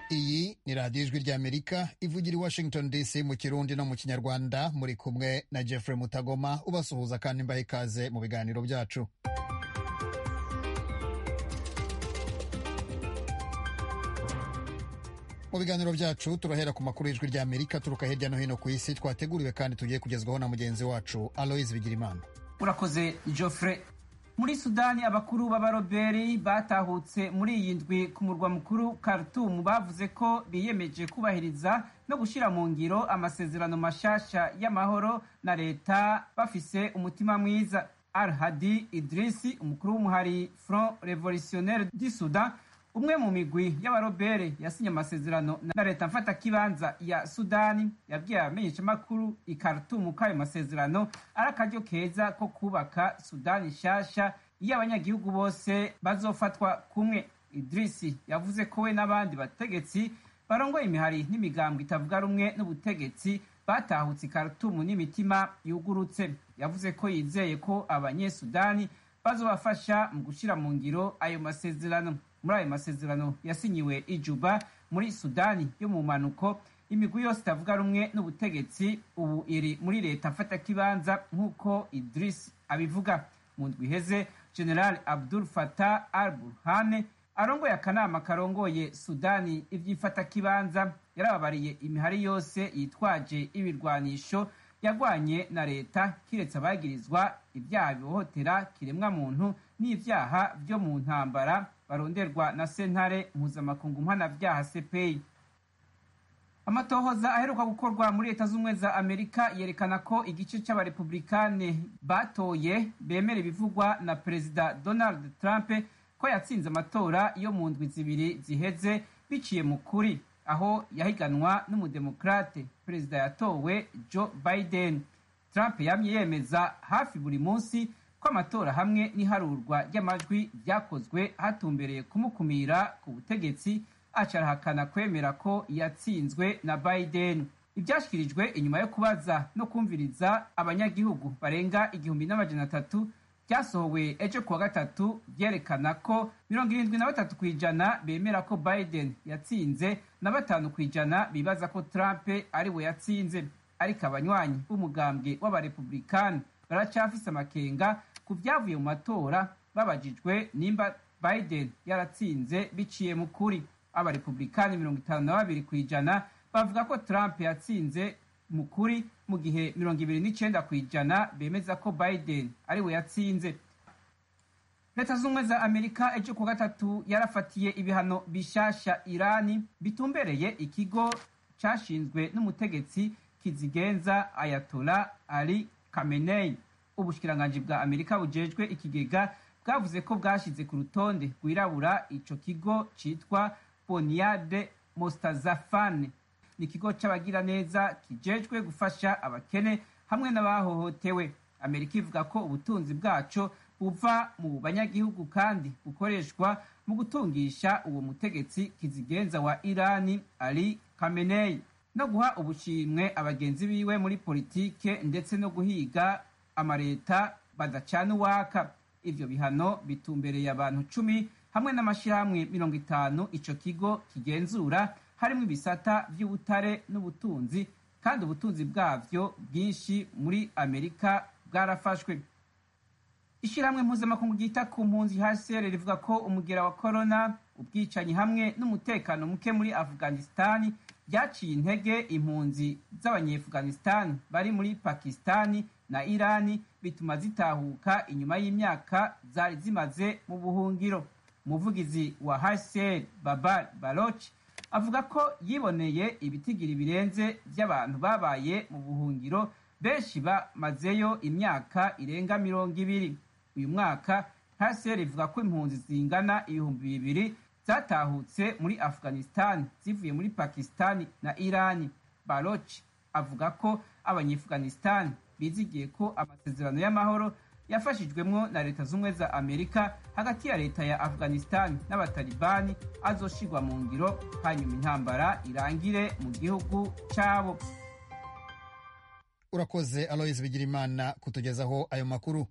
iyi ni radiyo ijwi ry'amerika ivugira i washington dc mu kirundi no mu kinyarwanda muri kumwe na jeffrey mutagoma ubasuhuza kandi mbaha ikaze mu biganiro byacu mu biganiro byacu turahera ku makuru y'ijwi ry'amerika turuka hirya no hino ku isi twateguriwe kandi tugiye kugezwaho na mugenzi wacu aloise bigirimana urakoze joffre muri sudani abakuru b'abaroberi batahutse muri iyi ndwi ku murwa mukuru Khartoum bavuze ko biyemeje kubahiriza no gushyira mu ngiro amasezerano mashasha y'amahoro na leta bafise umutima mwiza al hadi idrisi umukuru w'umuhari front revolutionnaire du sudan umwe mu migwi y'abarobere yasinye amasezerano na leta mfatakibanza ya sudani yabwiye abamenyeshamakuru i Khartoum ko ayo masezerano ari akaryo keza ko kubaka sudani nshasha iyo abanyagihugu bose bazofatwa kumwe idrisi yavuze ko we n'abandi bategetsi barongoye imihari n'imigambwe itavuga rumwe n'ubutegetsi batahutse i Khartoum n'imitima yugurutse yavuze ko yizeye ko abanyesudani bazobafasha mu gushyira mu ngiro ayo masezerano muri ayo masezerano yasinyiwe ijuba muri sudani yo mu mpanuko imigwi yose itavuga rumwe n'ubutegetsi ubu iri muri leta mfatakibanza nk'uko idris abivuga mu ndwi iheze general abdul fatah al burhane arongoye akanama karongoye sudani iby'ifatakibanza yarababariye imihari yose yitwaje ibirwanisho yagwanye na leta kiretse abagirizwa ibyaha bihohotera kiremwa muntu n'ibyaha byo mu ntambara baronderwa na sentare mpuzamakungu mpanabyaha CPI. Amatohoza aheruka gukorwa muri leta z'ubumwe za Amerika yerekana ko igice c'abarepublikane batoye bemera ibivugwa na perezida Donald Trump ko yatsinze amatora yo mu ndwi zibiri ziheze biciye mu kuri aho yahiganwa n'umudemokrate perezida yatowe Joe Biden. Trump yamye yemeza hafi buri munsi ko amatora hamwe n'iharurwa ry'amajwi byakozwe hatumbereye kumukumira ku butegetsi acarahakana kwemera ko yatsinzwe na Biden. Ibyashyikirijwe inyuma yo kubaza no kumviriza abanyagihugu barenga igihumbi n'amajana atatu byasohowe ejo kuwa gatatu byerekana ko mirongo irindwi na batatu ku ijana bemera ko Biden yatsinze na batanu ku ijana bibaza ko Trump ari we yatsinze ariko abanywanyi b'umugambwe w'abarepublikani baracafise amakenga ku byavuye mu matora babajijwe nimba Biden yaratsinze biciye mu kuri abarepublikani mirongo itanu na babiri ku ijana bavuga ko Trump yatsinze mu kuri mu gihe mirongo ibiri n'icenda ku ijana bemeza ko Biden ari we yatsinze leta z'ubumwe za amerika ejo ku gatatu yarafatiye ibihano bishasha irani bitumbereye ikigo cashinzwe n'umutegetsi kizigenza ayatola ali khamenei ubushikiranganji bwa amerika bujejwe ikigega bwavuze ko bwashyize ku rutonde rwirabura ico kigo citwa boniade mostazafane ni ikigo c'abagiraneza kijejwe gufasha abakene hamwe n'abahohotewe amerika ivuga ko ubutunzi bwaco buva mu banyagihugu kandi bukoreshwa mu gutungisha uwo mutegetsi kizigenza wa irani ali khamenei no guha ubushimwe abagenzi biwe muri politike ndetse no guhiga amareta badacana uwaka ivyo bihano bitumbereye abantu cumi hamwe n'amashirahamwe mirongo itanu ico kigo kigenzura harimwo ibisata vy'ubutare n'ubutunzi kandi ubutunzi bwavyo bwinshi muri amerika bwarafashwe ishirahamwe mpuzamakungu ryita ku mpunzi hcr rivuga ko umugera wa korona ubwicanyi hamwe n'umutekano muke muri afghanistani byaciye intege impunzi z'abanyeafghanistani bari muri pakistani na irani bituma zitahuka inyuma y'imyaka zari zimaze mu buhungiro umuvugizi wa hcr babar baloch avuga ko yiboneye ibitigiri birenze by'abantu babaye mu buhungiro benshi bamazeyo imyaka irenga mirongo ibiri uyu mwaka hcr ivuga ko impunzi zingana ibihumbi bibiri zatahutse muri afghanistan zivuye muri pakistani na irani baloch avuga ko abanyeafghanistan bizigiye ko amasezerano y'amahoro yafashijwemwo na leta z'ubumwe za amerika hagati ya leta ya afghanistan n'abatalibani azoshirwa mu ngiro hanyuma intambara irangire mu gihugu cabo urakoze aloise bigirimana kutugezaho ayo makuru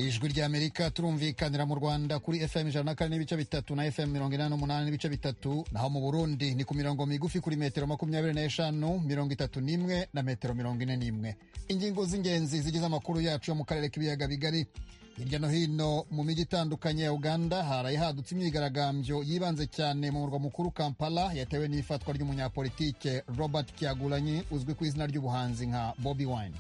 ijwi ry'amerika turumvikanira mu rwanda kuri fm ijana na kane n'ibice bitatu na fm mirongo inani n'umunani n'ibice bitatu naho mu burundi ni ku mirongo migufi kuri metero makumyabiri n'eshanu mirongo itatu n'imwe na metero mirongo ine n'imwe ingingo z'ingenzi zigize amakuru yacu yo mu karere k'ibiyaga bigari hirya no hino mu mijyi itandukanye ya uganda haraye hadutse imyigaragambyo yibanze cyane mu murwa mukuru kampala yatewe n'ifatwa ry'umunyapolitike robert kyagulanyi uzwi ku izina ry'ubuhanzi nka bobi wine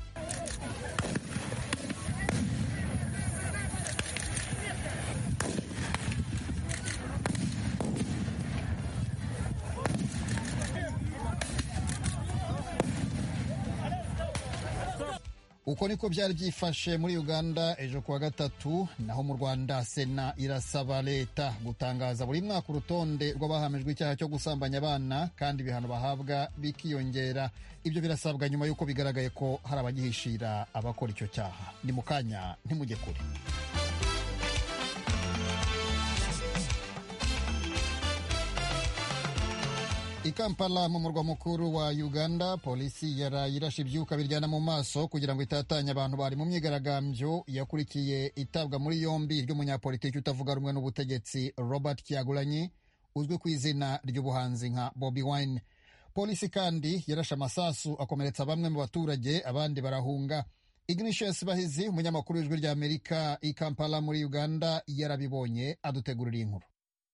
uko niko byari byifashe muri uganda ejo kuwa gatatu naho mu rwanda sena irasaba leta gutangaza buri mwaka urutonde rw'abahamijwe icyaha cyo gusambanya abana kandi ibihano bahabwa bikiyongera ibyo birasabwa nyuma y'uko bigaragaye ko hari abagihishira abakora icyo cyaha ni mu kanya ntimujye kure i kampala mu murwa mukuru wa uganda polisi yaraye irashe ibyuka biryana mu maso kugira ngo itatanye abantu bari mu myigaragambyo yakurikiye itabwa muri yombi ry'umunyapolitiki utavuga rumwe n'ubutegetsi robert kyagulanyi uzwi ku izina ry'ubuhanzi nka bobi wine polisi kandi yarashe amasasu akomeretsa bamwe mu baturage abandi barahunga ignatius bahizi umunyamakuru w'ijwi ry'amerika i kampala muri uganda yarabibonye adutegurira inkuru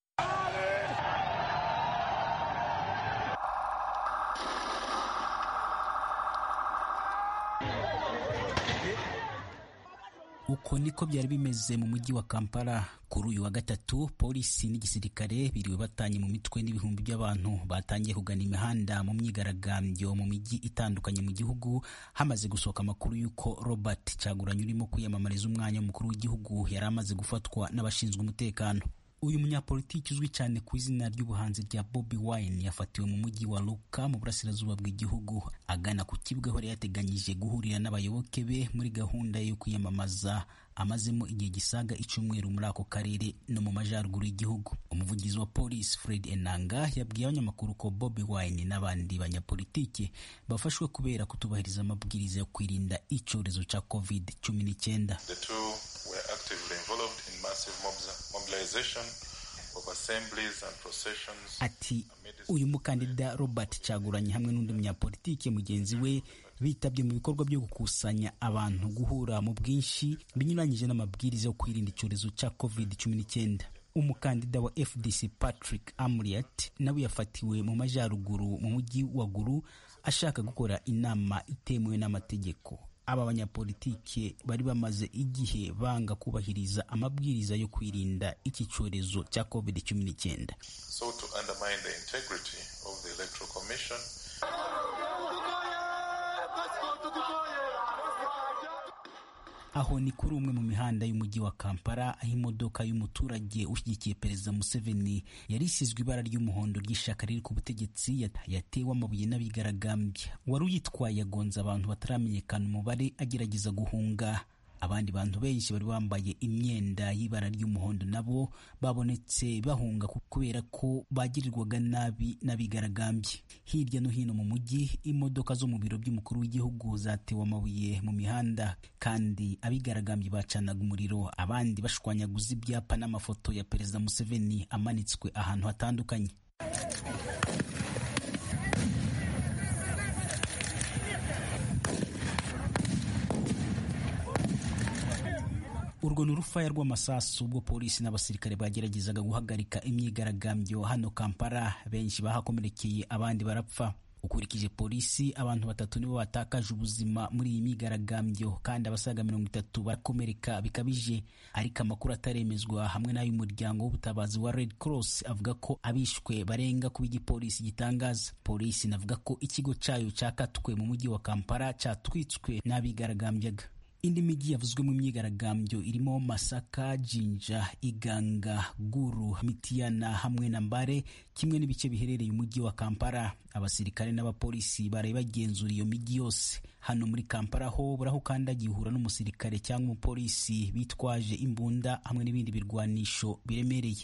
uko niko byari bimeze mu mujyi wa kampala kuri uyu wa gatatu polisi n'igisirikare biriwe batanye mu mitwe n'ibihumbi by'abantu batangiye kugana imihanda mu myigaragambyo mu mijyi itandukanye mu gihugu hamaze gusohoka amakuru y'uko robert cyaguranye urimo kwiyamamariza umwanya w'umukuru w'igihugu yari amaze gufatwa n'abashinzwe umutekano uyu munyapolitiki uzwi cyane ku izina ry'ubuhanzi rya Bobi Wine yafatiwe mu mujyi wa Luka mu burasirazuba bw'igihugu agana ku kibuga aho yari yateganyije guhurira n'abayoboke be muri gahunda yo kwiyamamaza amazemo igihe gisaga icyumweru muri ako karere no mu majyaruguru y'igihugu umuvugizi wa polisi Fred Enanga yabwiye abanyamakuru ko Bobi Wine n'abandi banyapolitike bafashwe kubera kutubahiriza amabwiriza yo kwirinda icyorezo cya covid cumi n'icyenda were actively involved in massive mobilization of assemblies and processions. Ati uyu mukandida Robert Cyaguranye hamwe n'undi munyapolitike mugenzi we bitabye mu bikorwa byo gukusanya abantu guhura mu bwinshi binyuranyije n'amabwiriza yo kwirinda icyorezo cya covid cumi n'icyenda umukandida wa FDC Patrick Amriat nawe yafatiwe mu majyaruguru mu mujyi wa Gulu ashaka gukora inama itemewe n'amategeko aba banyapolitike bari bamaze igihe banga kubahiriza amabwiriza yo kwirinda iki cyorezo cya covid cumi n'icyenda so to undermine the integrity of the electoral commission aho ni kuri umwe mu mihanda y'umujyi wa kampala aho imodoka y'umuturage ushyigikiye perezida museveni yari isizwe ibara ry'umuhondo ry'ishyaka riri ku butegetsi yatewe amabuye n'abigaragambya wari uyitwaye yagonze abantu bataramenyekana umubare agerageza guhunga abandi bantu benshi bari bambaye imyenda y'ibara ry'umuhondo nabo babonetse bahunga kubera ko bagirirwaga nabi n'abigaragambye hirya no hino mu mujyi imodoka zo mu biro by'umukuru w'igihugu zatewe amabuye mu mihanda kandi abigaragambye bacanaga umuriro abandi bashwanyaguza ibyapa n'amafoto ya perezida museveni amanitswe ahantu hatandukanye urwo ni urufaya rw'amasasu ubwo polisi n'abasirikare bageragezaga guhagarika imyigaragambyo hano kampala benshi bahakomerekeye abandi barapfa ukurikije polisi abantu batatu nibo batakaje ubuzima muri iyi myigaragambyo kandi abasaga mirongo itatu barakomereka bikabije ariko amakuru ataremezwa hamwe n'ay'umuryango w'ubutabazi wa red cross avuga ko abishwe barenga kuba igipolisi gitangaza polisi inavuga ko ikigo cyayo cyakatwe mu mujyi wa kampala cyatwitswe n'abigaragambyaga indi mijyi yavuzwe mu myigaragambyo irimo masaka jinja iganga guru mitiyana hamwe na mbare kimwe n'ibice biherereye umujyi wa kampala abasirikare n'abapolisi baraye bagenzura iyo mijyi yose hano muri kampala ho buraho ukandagiye uhura n'umusirikare cyangwa umupolisi bitwaje imbunda hamwe n'ibindi birwanisho biremereye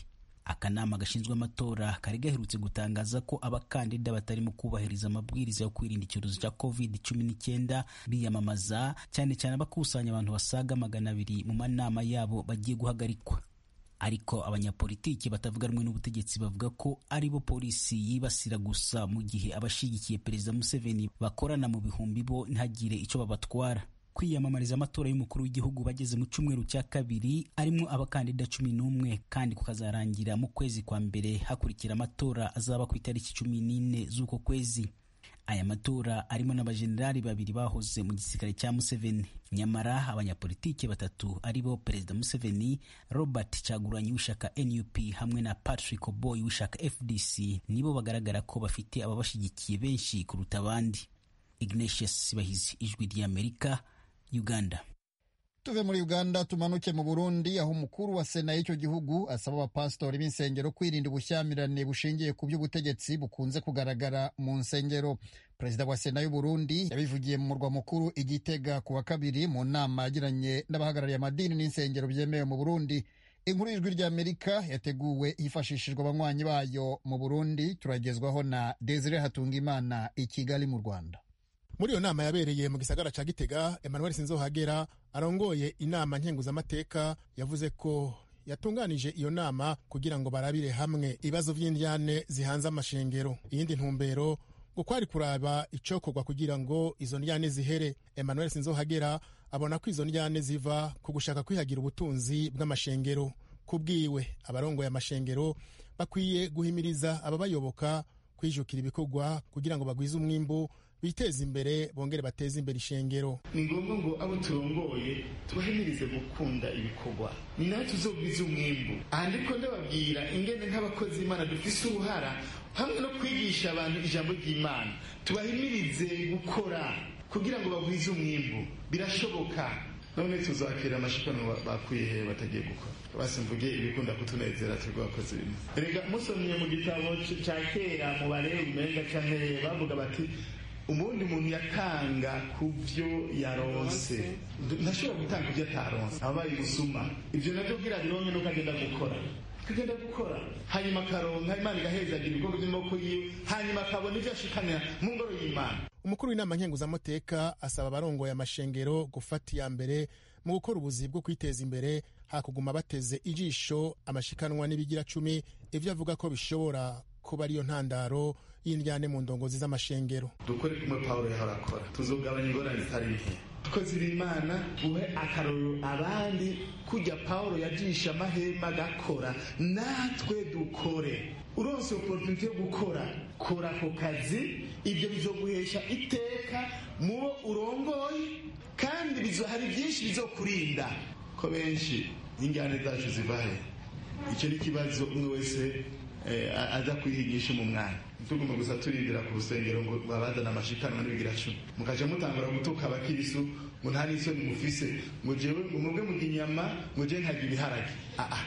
akanama gashinzwe amatora kari gaherutse gutangaza ko abakandida batarimo kubahiriza amabwiriza yo kwirinda icyorezo cya covid cumi n'icyenda biyamamaza cyane cyane abakusanya abantu basaga magana abiri mu manama yabo bagiye guhagarikwa ariko abanyapolitiki batavuga rumwe n'ubutegetsi bavuga ko ari bo polisi yibasira gusa mu gihe abashigikiye perezida museveni bakorana mu bihumbi bo ntagire icyo babatwara kwiyamamariza amatora y'umukuru w'igihugu bageze mu cyumweru cya kabiri arimo abakandida cumi n'umwe kandi kukazarangira mu kwezi kwa mbere hakurikira amatora azaba ku itariki cumi n'ine z'uko kwezi aya matora arimo n'abajenerali babiri bahoze mu gisirikare cya museveni nyamara abanyapolitiki batatu ari bo perezida museveni robert caguranyi w'ishyaka nup hamwe na patrick oboy w'ishyaka fdc nibo bagaragara ko bafite ababashyigikiye benshi kuruta abandi ignatius sibahizi ijwi ry'amerika uganda tuve muri uganda tumanuke mu burundi aho umukuru wa sena y'icyo gihugu asaba abapasitori b'insengero kwirinda ubushyamirane bushingiye ku by'ubutegetsi bukunze kugaragara mu nsengero perezida wa sena y'uburundi yabivugiye mu murwa mukuru igitega ku wa kabiri mu nama yagiranye n'abahagarariye amadini n'insengero byemewe mu burundi inkuru y'ijwi ry'amerika yateguwe hifashishijwe abanywanyi bayo mu burundi turagezwaho na desire hatungimana i kigali mu rwanda muri iyo nama yabereye mu gisagara ca gitega emmanuel sinzohagera arongoye inama nkenguzamateka yavuze ko yatunganije iyo nama kugira ngo barabire hamwe ibibazo vy'indyane zihanze amashengero iyindi ntumbero ngo kwari kuraba icokorwa kugira ngo izo ndyane zihere emmanuel sinzohagera abona ko izo ndyane ziva ku gushaka kwihagira ubutunzi bw'amashengero kubwiwe abarongoye amashengero bakwiye guhimiriza ababayoboka kwijukira ibikorwa kugira ngo bagwize umwimbu biteze imbere bongere bateze imbere ishengero ni ngombwa ngo abo turongoye tubahimirize gukunda ibikorwa ni nawe tuzogwiza umwimbu aha ndiko ndababwira ingene nk'abakozi imana dufise uruhara hamwe no kwigisha abantu ijambo ry'imana tubahimirize gukora kugira ngo bagwize umwimbu birashoboka none tuzakira amashikanwa bakuye he batagiye gukora basi mvuge ibikunda kutunezera twebwe abakozi bimwe rega musomye mu gitabo ca kera mu barewe umenga canke bavuga bati ubundi umuntu yatanga ku byo yaronse ntashobora gutanga ibyo ataronse ababaye ubusuma ibyo nabyo bwira bironke nuko agenda gukora kagenda gukora hanyuma akaronka imana igahezagira ibikorwa by'amaboko yiwe hanyuma akabona ibyo ashikanira mu ngoro y'imana umukuru w'inama nkenguzamateka asaba abarongoye amashengero gufata iya mbere mu gukora ubuzi bwo kwiteza imbere hakuguma bateze ijisho amashikanwa n'ibigira cumi ibyo avuga ko bishobora kuba ariyo ntandaro y'indyane mu ndongozi z'amashengero dukore kumwe pawulo yahora akora tuzogabanya ingorane zitari nke tukoze imana uhe akarorero abandi kujya pawulo yajisha amahema agakora natwe dukore uronse oporutunite yo gukora kora ako kazi ibyo bizoguhesha iteka mu bo urongoye kandi hari byinshi bizokurinda ko benshi n'injyane zacu zivahe icyo ni ikibazo umwe wese aza kwihigisha mu mwanya tugomba gusa turindira ku rusengero ngo babazane amashikanwa n'ibigira cumi mukaja mutangura gutuka abakirisu ngo nta n'isoni mufise ngo jewe ngo mubwe murya inyama ngo jewe nkarya ibiharage aa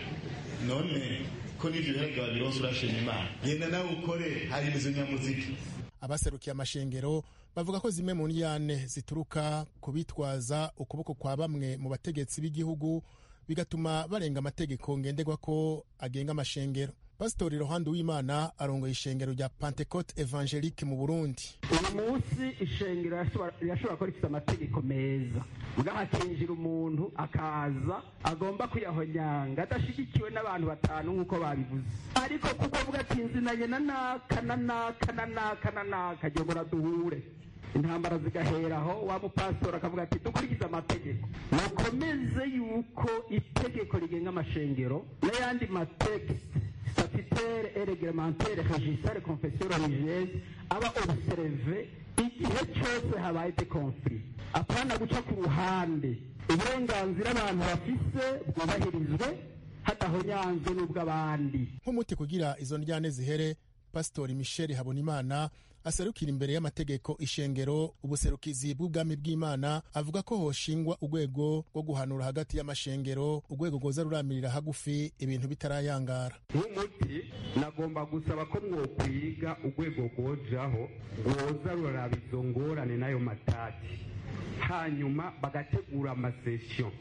none ko n'ivyo biharage wabironse urashima imana genda nawe ukore hari izo nyamuziki abaserukiye amashengero bavuga ko zimwe mu ndyane zituruka ku bitwaza ukuboko kwa bamwe mu bategetsi b'igihugu bigatuma barenga amategeko ngenderwa ko agenga amashengero pasitori rohande w'imana arongoye ishengero rya pentecote evangelique mu burundi uyu munsi ishengero rirashobora kuba rifite amategeko meza mbwa hakinjira umuntu akaza agomba kuyahonyanga adashyigikiwe n'abantu batanu nk'uko babivuze ariko kuko avuga ati nzinanye na naka na naka na naka na naka agira ngo duhure intambara zigaheraho wa mupasitori akavuga ati dukurikize amategeko mukomeze yuko itegeko rigenga amashengero n'ayandi matekisi statutaire et réglementaire régissant les confessions religieuses aba observe igihe cyose habaye de conflit apana guca ku ruhande uburenganzira abantu bafise bwubahirizwe hadahonyanzwe n'ubw'abandi nk'umuti kugira izo ndyane zihere pasitori michel habonimana aserukira imbere y'amategeko ishengero ubuserukizi bw'ubwami bw'imana avuga ko hoshingwa urwego rwo guhanura hagati y'amashengero urwego rwoza ruramirira hagufi ibintu bitarayangara nk'umuti nagomba gusaba ko mwokwiga urwego rwojaho rwoza ruraraba izo ngorane n'ayo matati hanyuma bagategura amasesiyo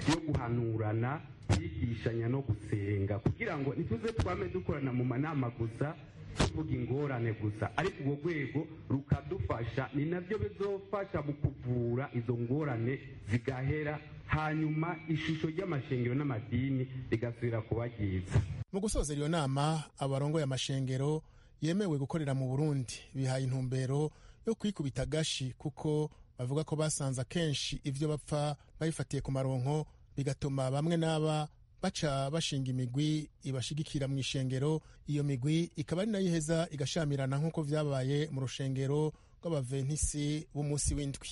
yo guhanurana kwigishanya no gusenga kugira ngo ntituze twame dukorana mu manama gusa tuvuga ingorane gusa ariko urwo rwego rukadufasha ni nabyo bizofasha mu kuvura izo ngorane zigahera hanyuma ishusho ry'amashengero n'amadini rigasubira kuba ryiza mu gusozera iyo nama abarongoye amashengero yemewe gukorera mu burundi bihaye intumbero yo kwikubita agashi kuko bavuga ko basanze akenshi ibyo bapfa babifatiye ku maronko bigatuma bamwe n'aba baca bashinga imigwi ibashigikira mu ishengero iyo migwi ikaba ari nayo iheza igashamirana nk'uko vyabaye mu rushengero rw'abaventisi b'umunsi w'indwi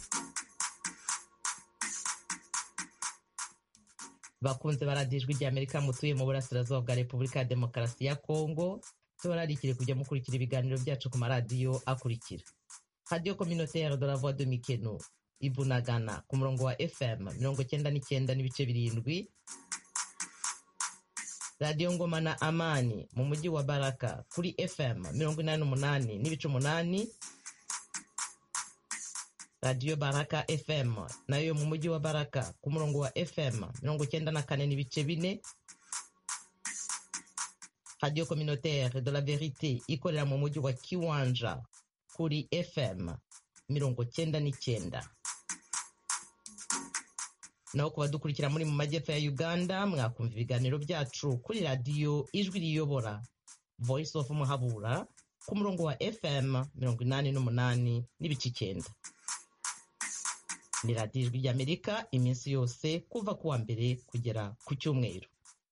bakunze baradijwe rya amerika mutuye mu burasirazuba bwa repubulika ya demokarasi ya kongo tubararikire kujya mukurikira ibiganiro byacu ku maradiyo akurikira radiyo communautaire de la voix de mikeno ibunagana ku murongo wa fm mirongo cyenda n'icyenda n'ibice birindwi radiyo ngoma na amani mu mujyi wa baraka kuri fm mirongo inani n'umunani n'ibice umunani radiyo baraka fm nayo mu mujyi wa baraka ku murongo wa fm mirongo cyenda na kane n'ibice bine radiyo communautaire de la verite ikorera mu mujyi wa kiwanja kuri fm mirongo cyenda n'icyenda naho ku badukurikira muri mu majyepfo ya uganda mwakumva ibiganiro byacu kuri radiyo ijwi riyobora voice of muhabura ku murongo wa fm mirongo inani n'umunani n'ibice icyenda ni radiyo ijwi ry'amerika iminsi yose kuva ku wa mbere kugera ku cyumweru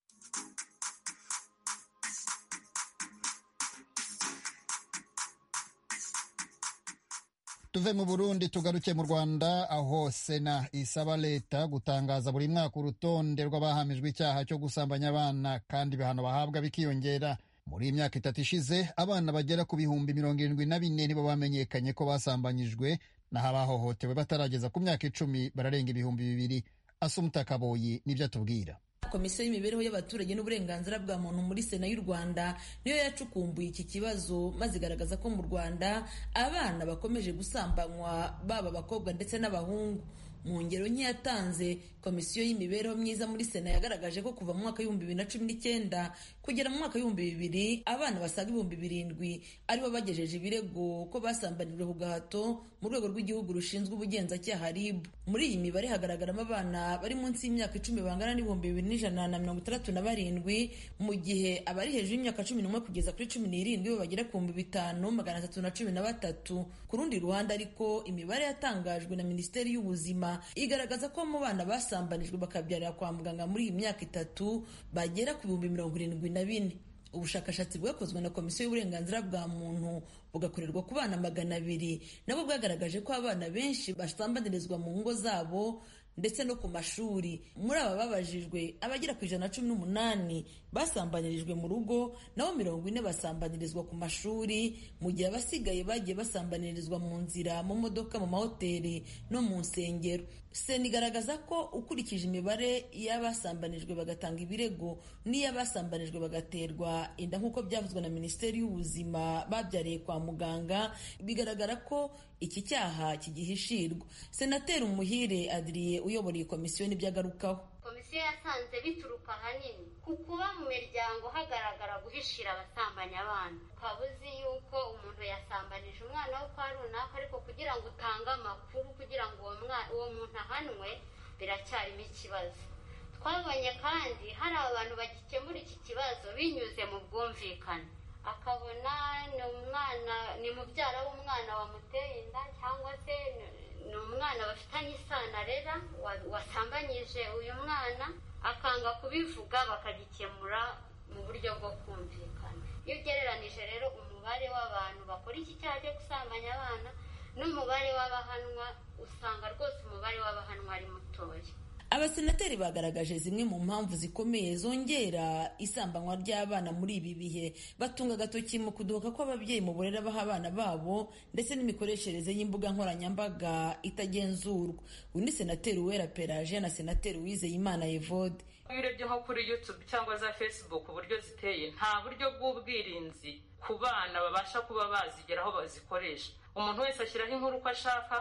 tuve mu burundi tugaruke mu rwanda aho sena isaba leta gutangaza buri mwaka urutonde rw'abahamijwe icyaha cyo gusambanya abana kandi ibihano bahabwa bikiyongera muri iyi myaka itatu ishize abana bagera ku bihumbi mirongo irindwi na bine nibo bamenyekanye ko basambanyijwe naho abahohotewe batarageza ku myaka icumi bararenga ibihumbi bibiri asumuta kaboyi nibyo atubwira komisiyo y'imibereho y'abaturage n'uburenganzira bwa muntu muri sena y'u rwanda niyo yacukumbuye iki kibazo maze igaragaza ko mu rwanda abana bakomeje gusambanywa baba abakobwa ndetse n'abahungu mu ngero nke yatanze komisiyo y'imibereho myiza muri sena yagaragaje ko kuva mu mwaka w'ibihumbi bibiri na cumi n'icyenda kugera mu mwaka w'ibihumbi bibiri abana basaga ibihumbi birindwi aribo bagejeje ibirego ko basambanijwe ku gahato mu rwego rw'igihugu rushinzwe ubugenzacyaha rib muri iyi mibare hagaragaramo abana bari munsi y'imyaka icumi bangana n'ibihumbi bibiri n'ijana na mirongo itandatu na barindwi mu gihe abari hejuru y'imyaka cumi n'umwe kugeza kuri cumi n'irindwi bo bagera ku bihumbi bitanu magana atatu na cumi na batatu ku rundi ruhande ariko imibare yatangajwe na minisiteri y'ubuzima igaragaza ko mu bana basambanijwe bakabyarira kwa muganga muri iyi myaka itatu bagera ku bihumbi mirongo irindwi na bine ubushakashatsi bwakozwe na komisiyo y'uburenganzira bwa muntu bugakorerwa ku bana magana abiri nabwo bwagaragaje ko abana benshi basambanirizwa mu ngo zabo ndetse no ku mashuri muri aba babajijwe abagera ku ijana na cumi n'umunani basambanirijwe mu rugo naho mirongo ine basambanirizwa ku mashuri mu gihe abasigaye bagiye basambanirizwa mu nzira mu modoka mu mahoteli no mu nsengero sena igaragaza ko ukurikije imibare y'abasambanijwe bagatanga ibirego n'iy'abasambanijwe bagaterwa inda nk'uko byavuzwe na minisiteri y'ubuzima babyariye kwa muganga bigaragara ko iki cyaha kigihishirwa senateri umuhire adiriye uyobora iyi komisiyo n'ibyo agarukaho komisiyo yasanze bituruka ahanini ku kuba mu miryango hagaragara guhishira abasambanya abana ukaba uzi yuko umuntu yasambanije umwana we kwa runaka ariko kugira ngo utange amakuru kugira ngo uwo muntu ahanwe biracyarimo ikibazo twabonye kandi hari abantu bagikemura iki kibazo binyuze mu bwumvikane akabona ni umwana ni mubyara w'umwana wamuteye inda cyangwa se ni umwana bafitanye isano arera wasambanyije uyu mwana akanga kubivuga bakagikemura mu buryo bwo kumvikana iyo ugereranije rero umubare w'abantu bakora iki cyaha cyo gusambanya abana n'umubare w'abahanwa usanga rwose umubare w'abahanwa ari mutoya abasenateri bagaragaje zimwe mu mpamvu zikomeye zongera isambanywa ry'abana muri ibi bihe batunga agatoki mu kudohoka kw'ababyeyi mu burere baha abana babo ndetse n'imikoreshereze y'imbuga nkoranyambaga itagenzurwa uyu ni senateri uwera peraje na senateri uwizeyimana evode iyo urebye nko kuri youtube cyangwa za facebook uburyo ziteye nta buryo bw'ubwirinzi ku bana babasha kuba bazigera aho bazikoresha umuntu wese ashyiraho inkuru uko ashaka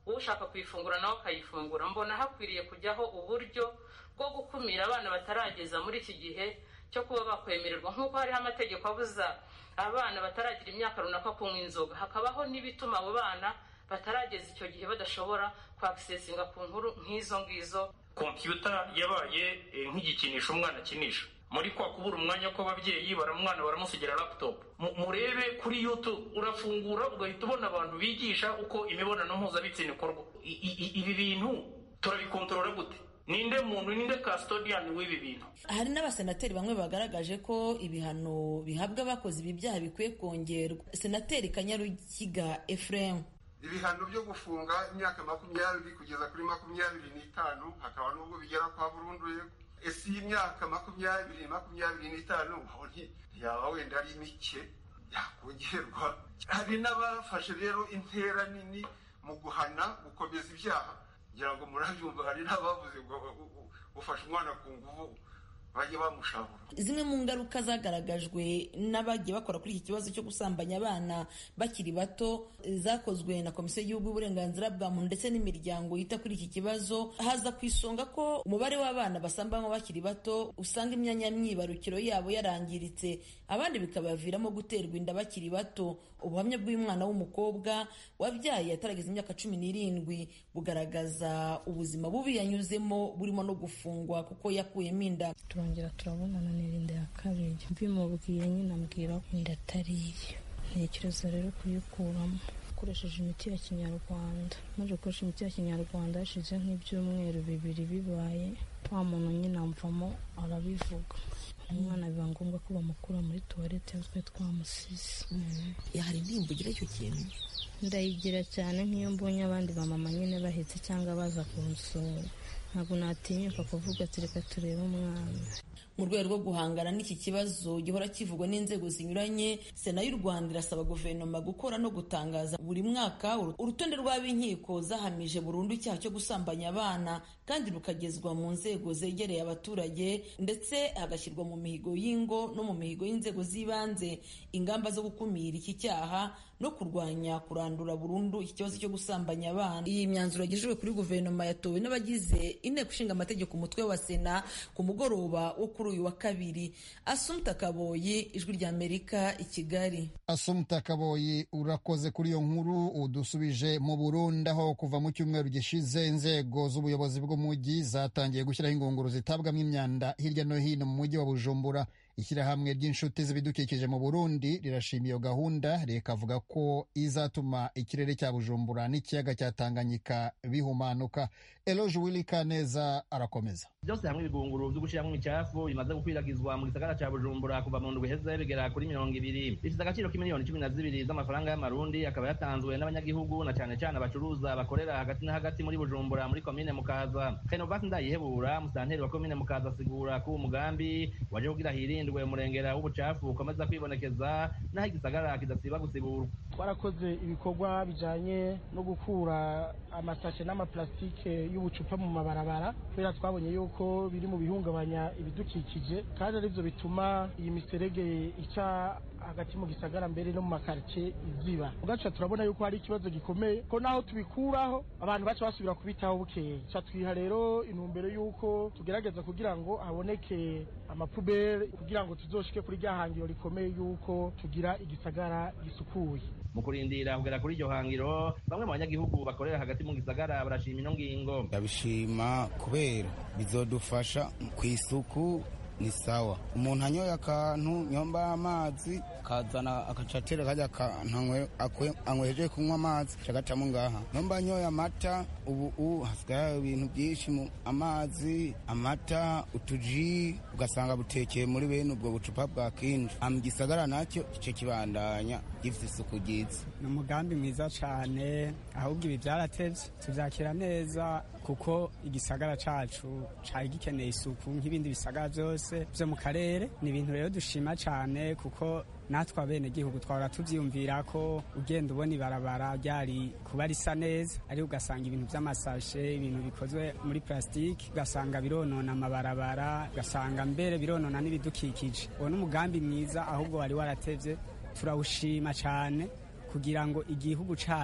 ushaka kuyifungura nawe akayifungura mbona hakwiriye kujyaho uburyo bwo gukumira abana batarageza muri iki gihe cyo kuba bakwemererwa nk'uko hariho amategeko abuza abana bataragira imyaka runaka kunywa inzoga hakabaho n'ibituma abo bana batarageza icyo gihe badashobora kwakisesinga ku nkuru nk'izo ngizo kompiyuta yabaye nk'igikinisho umwana akinisha muri kwa kubura umwanya kw'ababyeyi baramwana baramusigira laptop murebe kuri youtube urafungura ugahita ubona abantu bigisha uko imibonano mpuzabitsina ikorwa ibi bintu turabikontorora gute ninde muntu ninde custodian w'ibi bintu hari n'abasenateri bamwe bagaragaje ko ibihano bihabwa abakoze ibi byaha bikwiye kongerwa senateri kanyarukiga ephraim ibihano byo gufunga imyaka makumyabiri kugeza kuri makumyabiri n'itanu hakaba n'ubwo bigera kwa burundu ese iyi myaka makumyabiri makumyabiri n'itanu ntiyaba wenda ari mike yakongerwa hari n'abafashe rero intera nini mu guhana gukomeza ibyaha ngira ngo murabyumva hari n'abavuze ngo ufashe umwana ku nguvu bajye bamushabura zimwe mu ngaruka zagaragajwe n'abagiye bakora kuri iki kibazo cyo gusambanya abana bakiri bato zakozwe na komisiyo y'igihugu y'uburenganzira bwa muntu ndetse n'imiryango yita kuri iki kibazo haza ku isonga ko umubare w'abana basambanywa bakiri bato usanga imyanya myibarukiro yabo yarangiritse abandi bikabaviramo guterwa inda bakiri bato ubuhamya bw'umwana w'umukobwa wabyaye atarageza imyaka cumi n'irindwi bugaragaza ubuzima bubi yanyuzemo burimo no gufungwa kuko yakuyemo inda turongera turabonana n'irinde ya kabiri mbimubwiye nyine ambwira ko inda atari iye ntekereza rero kuyikuramo ukoresheje imiti ya kinyarwanda maze gukoresha imiti ya kinyarwanda hashize nk'ibyumweru bibiri bibaye wa muntu nyine amvamo arabivuga umwana biba ngombwa ko bamukura muri tuwarete twe twamusize hari indirimbo ugira icyo kintu ndayigira cyane nk'iyo mbonye abandi bamama nyine bahetse cyangwa baza kunsura ntabwo natinyuka kuvuga ati reka turebe umwana mu rwego rwo guhangana n'iki kibazo gihora kivugwa n'inzego zinyuranye sena y'u rwanda irasaba guverinoma gukora no gutangaza buri mwaka urutonde rw'ab'inkiko zahamije burundu icyaha cyo gusambanya abana kandi rukagezwa mu nzego zegereye abaturage ndetse hagashyirwa mu mihigo y'ingo no mu mihigo y'inzego z'ibanze ingamba zo gukumira iki cyaha no kurwanya kurandura burundu iki kibazo cyo gusambanya abana iyi myanzuro yagejejwe kuri guverinoma yatowe n'abagize inteko ishinga amategeko umutwe wa sena ku mugoroba wo kuri uyu wa kabiri asumta kaboyi ijwi ry'amerika i kigali asumta kaboyi urakoze kuri iyo nkuru udusubije mu burundi aho kuva mu cyumweru gishize inzego z'ubuyobozi bw'umujyi zatangiye gushyiraho ingunguru zitabwamo imyanda hirya no hino mu mujyi wa bujumbura ishyirahamwe ry'inshuti z'ibidukikije mu burundi rirashima iyo gahunda rikavuga ko izatuma ikirere cya bujumbura n'ikiyaga cya tanganyika bihumanuka eloge wili kaneza arakomeza byose hamwe ibigunguru byo gushyiramo imicafu bimaze gukwiragizwa mu gisagara cya bujumbura kuva mu ndwi iheze bigera kuri mirongo ibiri bifite agaciro k'imiliyoni cumi na zibiri z'amafaranga y'amarundi akaba yatanzwe n'abanyagihugu na cyane cyane abacuruza bakorera hagati na hagati muri bujumbura muri komine mukaza renovasi ndayihebura musanteri wa komine mukaza asigura ko uwo mugambi waje kugira hirindwe umurengera w'ubucafu ukomeza kwibonekeza n'aho igisagara kidasiba gusiburwa twarakoze ibikorwa bijanye no gukura amasashe n'amaplastike y'ubucupa mu mabarabara kubera twabonye yuko biri mu bihungabanya ibidukikije kandi arivyo bituma iyi miserege ica hagati mu gisagara mbere no mu makaritsiye iziba ugaca turabona yuko hari ikibazo gikomeye ko naho tubikuraho abantu baca basubira kubitaho bukeye ca twiha rero intumbero y'uko tugerageza kugira ngo haboneke amapubere kugira ngo tuzoshike kuri rya hangiro rikomeye y'uko tugira igisagara gisukuye mu kurindira kugera kuri iryo hangiro bamwe mu banyagihugu bakorera hagati mu gisagara barashima ino ngingo ndabishima kubera bizodufasha ku isuku ni sawa umuntu anyoye akantu nyomba amazi kazana akacatera kajya kantu anyweje kunywa amazi cagacamo ngaha nyomba anyoye amata ubu u hasigaye ibintu byinshi mu amazi amata utuji ugasanga butekeye muri bene ubwo bucupa bwa kinji mu gisagara nacyo ico kibandanya gifite isuku ryiza ni umugambi mwiza cane ahubwo ibi vyaratevye tuvyakira neza kuko igisagara cacu cari gikeneye isuku nk'ibindi bisagara vyose vyo mu karere ni ibintu rero dushima cane kuko natwe abene gihugu twahora tuvyiyumvira ko ugenda ubona ibarabara ryari kuba risa neza ariko ugasanga ibintu vy'amasashe ibintu bikozwe muri plastiki ugasanga bironona amabarabara ugasanga mbere bironona n'ibidukikije uwo n'umugambi mwiza ahubwo wari waratevye turawushima cane kugira ngo igihugu cacu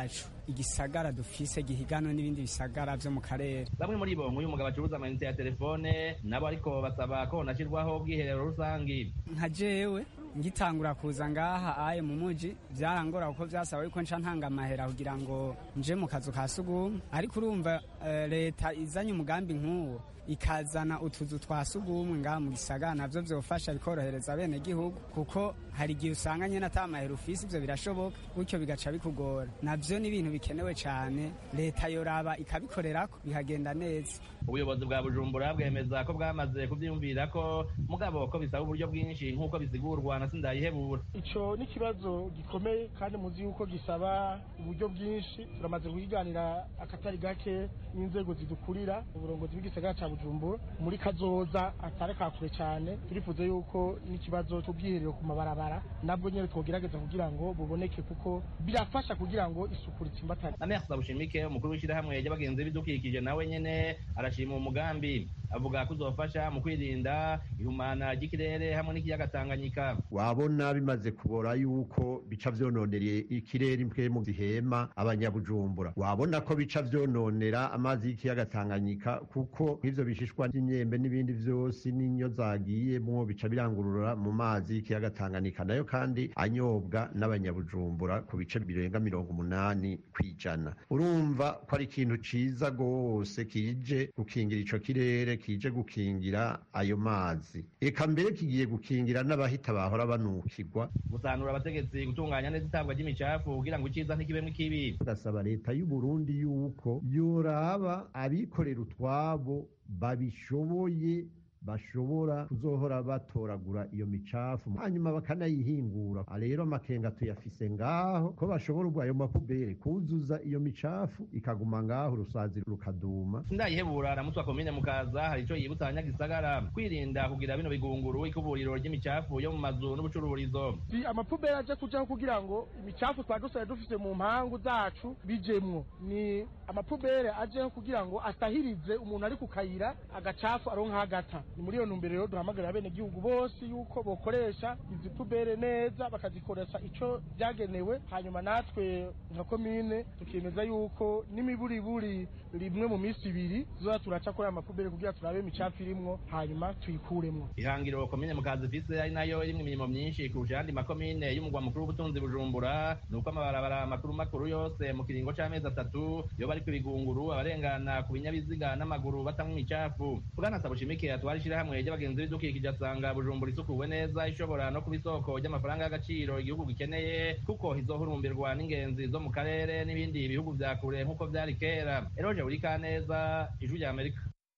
igisagara dufise gihiganwe n'ibindi bisagara vyo mu karere bamwe muri bo nk'uyu mugabo acuruza amayinite ya telefone nabo ariko basaba ko honashirwaho ubwiherero rusangi nka jewe ngitangura kuza ngaha aye mu muji vyarangora kuko vyasaba yuko nca ntanga amahera kugira ngo nje mu kazu ka sugumwe ariko urumva uh, leta izanye umugambi nk'uwo ikazana utuzu twa sugumwe ngaha mu gisagara navyo vyofasha bikorohereza bene gihugu kuko hari igihe usanga nyene ata mahera ufise ivyo birashoboka gutyo bigaca bikugora navyo ni ibintu bikenewe cane leta yoraba ikabikorerako bikagenda neza ubuyobozi bwa bujumbura bwemeza ko bwamaze kuvyiyumvira ko mugabo ko bisaba uburyo bwinshi nk'uko bisigurwa na sindayihebura ico ni ikibazo gikomeye kandi muzi yuko gisaba uburyo bwinshi turamaze kukiganira akatari gake n'inzego zidukurira uburongozi bw'igisagara ca bujumbura muri kazoza atari kakure cyane turifuza yuko n'ikibazo cy'ubwiherero ku mabarabara nabwo nyine twogerageza kugira ngo buboneke kuko birafasha kugira ngo isuku ritsimbatane na merci bushimike umukuru w'ishyirahamwe ry'abagenzi b'ibidukikije nawe nyene arashima uwo mugambi avuga ko uzofasha mu kwirinda ihumana ry'ikirere hamwe n'ikiyaga tanganyika wabona bimaze kubora yuko bica vyononera ikirere impwemu zihema abanyabujumbura wabona ko bica vyononera amazi y'ikiyaga tanganyika kuko nk'ivyo bishishwa by'imyembe n'ibindi vyose n'inyo zagiyemwo bica birangurura mu mazi y'ikiyaga tanganyika nayo kandi anyobwa n'abanyabujumbura ku bice birenga mirongo umunani kw'ijana urumva ko ari ikintu ciza rwose kije gukingira ico kirere kije gukingira ayo mazi eka mbere kigiye gukingira n'abahita bahora banukirwa gusanura abategetsi gutunganya neza itabwa ry'imicafu kugira ngo iciza ntikibemwo ikibi tugasaba leta y'u Burundi yuko yoraba abikorera utwabo babishoboye bashobora kuzohora batoragura iyo micafu hanyuma bakanayihingura rero amakenga tuyafise ngaho ko bashobora ubwo ayo mapubere kuzuza iyo micafu ikaguma ngaho urusazi rukaduma sindayihebura aramutwa komine mukaza hari ico yibutsa abanyagisagara kwirinda kugira bino bigunguru ikuburiro ry'imicafu yo mu mazu n'ubucururizo amapubere aje kujaho kugira ngo imicafu twari dusaye dufise mu mpangu zacu bijemwo ni amapubere ajeho kugira ngo asahirize umuntu ari ku kayira agacafu aronka hagata ni muri iyo ntumbero rero duhamagarira bene gihugu bose yuko bokoresha izi pubere neza bakazikoresha ico byagenewe hanyuma natwe nka komine tukemeza yuko n'imiburiburi rimwe mu minsi ibiri tuzoza turaca kuri aya mapubere kugira turabe imicafu irimwo hanyuma tuyikuremwo ihangiro komine mukazi ifise ari nayo irimwo imirimo myinshi kurusha ayandi makomine y'umugwa mukuru w'ubutunzi bujumbura ni uko amabarabara makuru makuru yose mu kiringo c'amezi atatu iyo bari kubigunguru abarengana ku binyabiziga n'amaguru batamwa imicafu bwana sabushimike atwara ishirahamwe ry'abagenzi b'ibidukikije asanga bujumbura isukuwe neza ishobora no kuba isoko ry'amafaranga y'agaciro igihugu gikeneye kuko izohurumbirwa n'ingenzi zo mu karere n'ibindi bihugu vya kure nk'uko vyari kera eroje urika neza ijwi rya amerika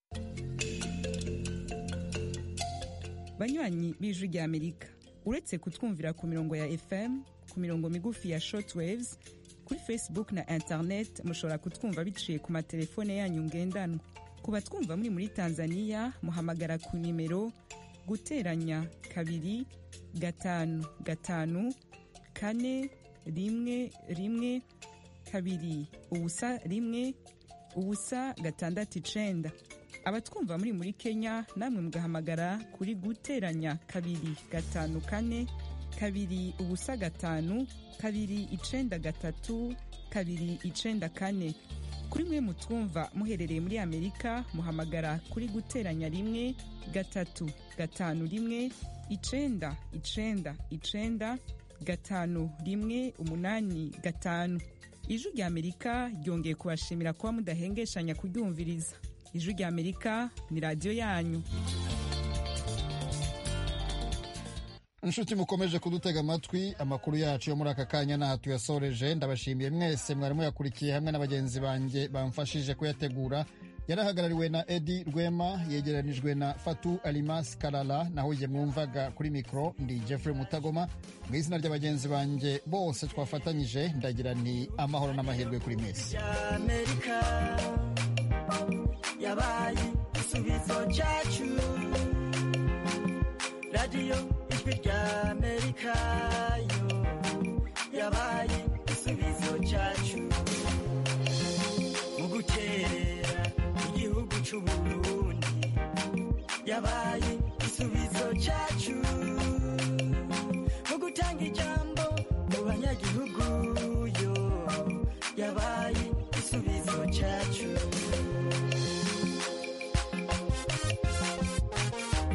banywanyi b'ijwi rya amerika uretse kutwumvira ku mirongo ya fm ku mirongo migufi ya shortwaves kuri facebook na internet mushobora kutwumva biciye ku matelefone yanyu ngendanwa ku batwumva muri muri tanzania muhamagara ku nimero guteranya kabiri gatanu gatanu kane rimwe rimwe kabiri ubusa rimwe ubusa gatandatu icenda abatwumva muri muri kenya namwe mugahamagara kuri guteranya kabiri gatanu kane kabiri ubusa gatanu kabiri icenda gatatu kabiri icenda kane kuri mwe mutwumva muherereye muri amerika muhamagara kuri guteranya rimwe gatatu gatanu rimwe icenda icenda icenda gatanu rimwe umunani gatanu ijwi rya amerika ryongeye kubashimira kuba mudahengeshanya kuryumviriza ijwi rya amerika ni radiyo yanyu inshuti mukomeje kudutega amatwi amakuru yacu yo muri aka kanya n'aha tuyasoreje ndabashimiye mwese mwari muyakurikiye hamwe na bagenzi banjye bamfashije kuyategura yarahagarariwe na edi rwema yegeranijwe na fatu alimas karara naho igihe mwumvaga kuri mikoro ndi jeffrey mutagoma mu izina ry'abagenzi banjye bose twafatanyije ndagira ni amahoro n'amahirwe kuri mwese yabaye igisubizo cyacu radiyo ijwi rya amerika yo yabaye igisubizo cyacu mu gukerera igihugu cy'uburundi yabaye igisubizo cyacu mu gutanga ijambo mu banyagihugu yo yabaye igisubizo cyacu